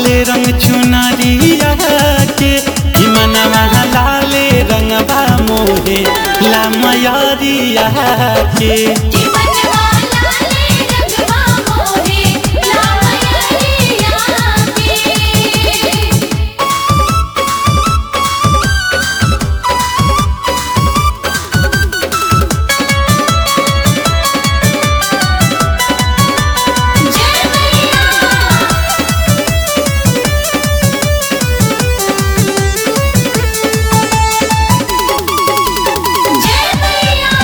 लाल रंग चुनरिया के कि मनवा लाल रंगवा मोहे ला मयरिया के जीवनवा लाले रंगवा मोहे लामयरिया के जय मैया जय मैया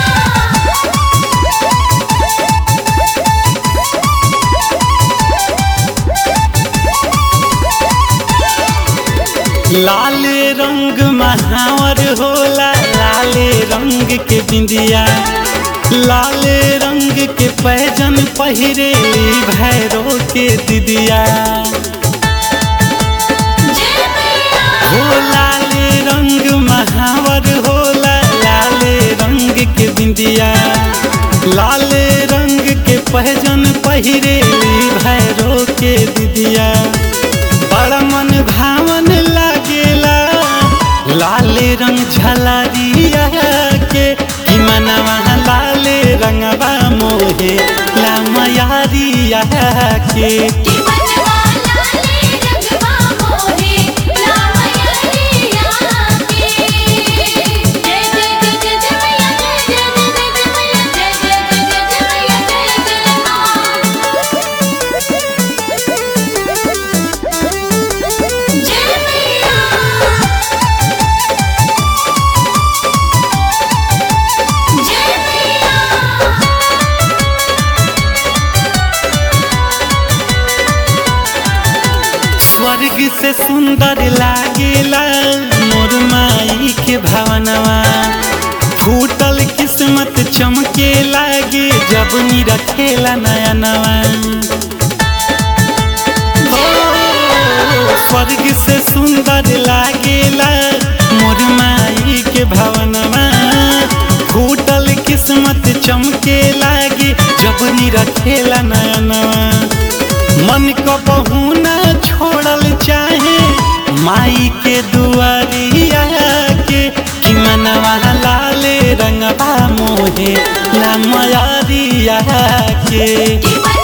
लाल रंग महावर होला लाल रंग के बिंदिया लाल रंग के पैजन पहिरेली भैरो के दिदिया जय मैया हो लाल रंग महावर होला लाल रंग के बिंदिया लाल रंग के पहजन पहिरेली भैरो के दिदिया बड़ा मन भावन लागेला लाल रंग झलरिया के कि मनवा लाल रंगवा मोहे ला मयारिया के जीवनवा लाले रंगवा मोहे लामयरिया के जय जय जय जय मैया जय जय जय जय मैया जय जय जय जय मैया जय जय जय मैया जय मैया स्वर्ग से सुंदर लागेला मोर माई के भावनवा फूटल किस्मत चमके लागे जब नी रखेला नया नवा हो, स्वर्ग से सुंदर लागेला मोर माई के भावनवा फूटल किस्मत चमके लागे जब नी रखेला नया नवा मन को बहू न छोड़ल चाहे माई के दुआरिया के कि मनवा लाल रंगवा मोहे ला मयारिया के जीवन